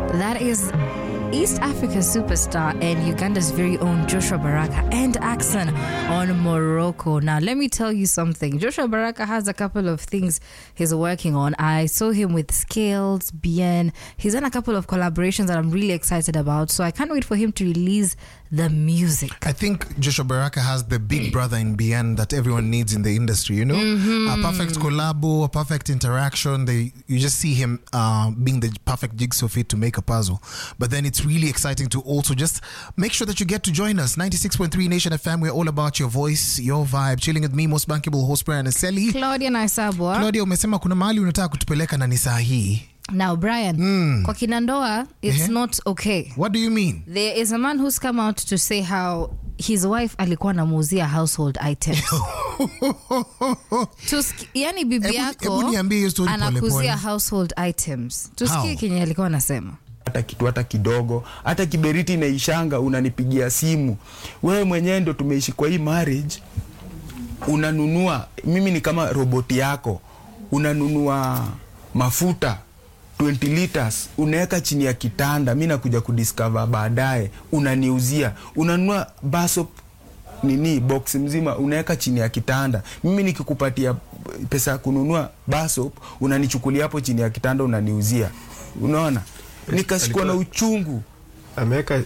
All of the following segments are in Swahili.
That is East Africa's superstar and Uganda's very own Joshua Baraka and Axon on Morocco. Now, let me tell you something. Joshua Baraka has a couple of things he's working on. I saw him with Scales, Bien. He's done a couple of collaborations that I'm really excited about. So I can't wait for him to release the music. I think Joshua Baraka has the big brother in BN that everyone needs in the industry, you know? A perfect collabo, a perfect interaction. They You just see him uh, being the perfect jigsaw fit to make a puzzle. But then it's really exciting to also just make sure that you get to join us. 96.3 Nation FM, we're all about your voice, your vibe. Chilling with me, most bankable host Brian Aseli. Claudia Naisabwa. Claudia, umesema kuna mahali unataka kutupeleka na ni saa hii. Now, Brian, kwa kinandoa, it's Eh? not okay. What do you mean? There is a man who's come out to say how his wife alikuwa anamuuzia household items. Tuski, yani bibi Hebu- yako hebu niambie hiyo story pole anakuzia pole. household items. Tusikie How? kenye alikuwa anasema. hata kitu hata kidogo hata kiberiti inaishanga unanipigia simu wewe mwenyewe ndo tumeishi kwa hii marriage unanunua mimi ni kama roboti yako unanunua mafuta 20 liters unaweka chini ya kitanda mi nakuja kudiscover baadaye unaniuzia unanunua basop nini box mzima unaweka chini ya kitanda mimi nikikupatia pesa ya kununua basop unanichukulia hapo chini ya kitanda unaniuzia unaona nikashikwa na Alikuwa- uchungu ameweka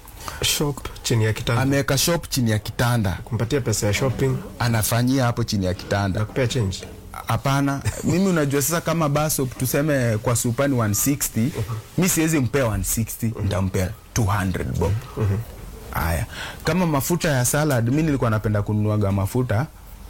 shop chini ya kitanda ameweka shop chini ya kitanda kumpatia pesa ya shopping anafanyia hapo chini ya kitanda na kupea change hapana mimi unajua sasa kama basop tuseme kwa supani 160 mi siwezi mpea 160 ntampea 200 bob haya kama mafuta ya salad mi nilikuwa napenda kununuaga mafuta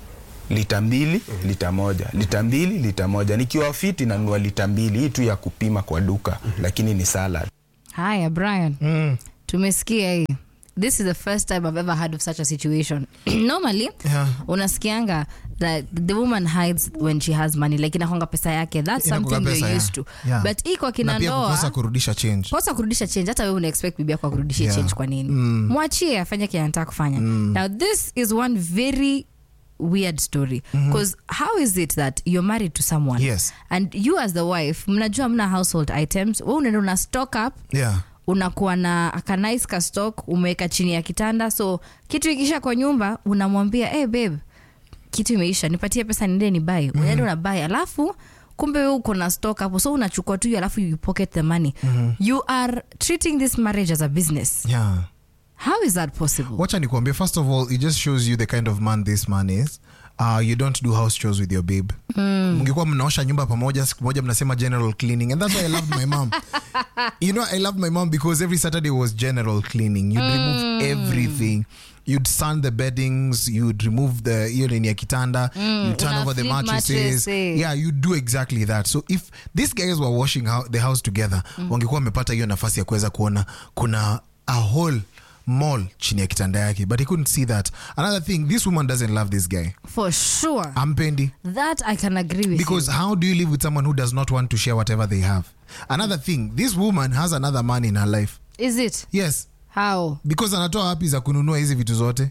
lita mbili lita moja lita mbili lita moja nikiwa fiti nanunua lita mbili hii tu ya kupima kwa duka lakini ni salad Haya, Brian. Tumesikia hii. This is the first time I've ever heard of such a situation. Normally, Yeah. unasikianga that the woman hides when she has money like inakonga pesa yake that's Inakuwa something pesa, you're yeah. used to Yeah. but hii kwa Na kina pia kukosa ndoa kurudisha change. kosa kurudisha change hata wewe una expect bibi yako akurudishie Yeah. change kwa nini mwachie afanye kile anataka kufanya now this is one very weird story because how is it that you're married to someone Yes. and you as the wife mnajua mna household items we unaenda una stock up Yeah. unakuwa na akanice ka stock umeweka chini ya kitanda so kitu ikisha kwa nyumba unamwambia hey babe kitu imeisha nipatie pesa niende ni bai mm-hmm. unaenda unabai alafu kumbe we uko na stock hapo so unachukua tu hiyo alafu you pocket the money mm-hmm. you are treating this marriage as a business Yeah. how is that possible wacha nikuambie first of all it just shows you the kind of man this man is uh, you don't do house chores with your babe mngekuwa mnaosha nyumba pamoja siku moja mnasema general cleaning and that's why i loved my mom you know i loved my mom because every saturday was general cleaning you'd remove everything you'd sun the beddings you'd remove the hiyo nini ya kitanda you'd turn una over the flip mattresses mattress, eh. yeah you do exactly that so if these guys were washing hou- the house together wangekuwa wamepata hiyo nafasi ya kuweza kuona kuna a whole mall chini ya kitanda yake but he couldn't see that another thing this woman doesn't love this guy for sure ampendi that i can agree with because you. how do you live with someone who does not want to share whatever they have another thing this woman has another man in her life is it yes how because anatoa wapi za kununua hizi vitu zote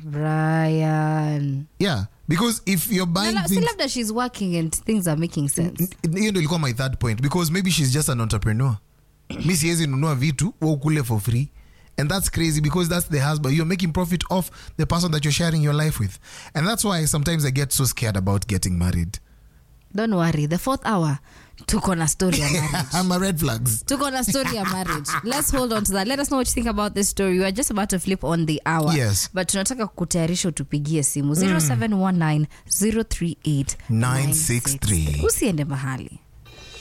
brian yeah because if you're Na buying la- si things labda she's working and things are making sense N- hiyo ndo ilikuwa my third point because maybe she's just an entrepreneur mi siwezi nunua vitu wa ukule for free and that's crazy because that's the husband you're making profit off the person that you're sharing your life with and that's why sometimes i get so scared about getting married don't worry the fourth hour tuko na story ya marriage i'm a red flags tuko na story ya marriage let's hold on to that let us know what you think about this story we are just about to flip on the hour Yes. but tunataka kutayarisha utupigie simu 0719 038 963. usiende mahali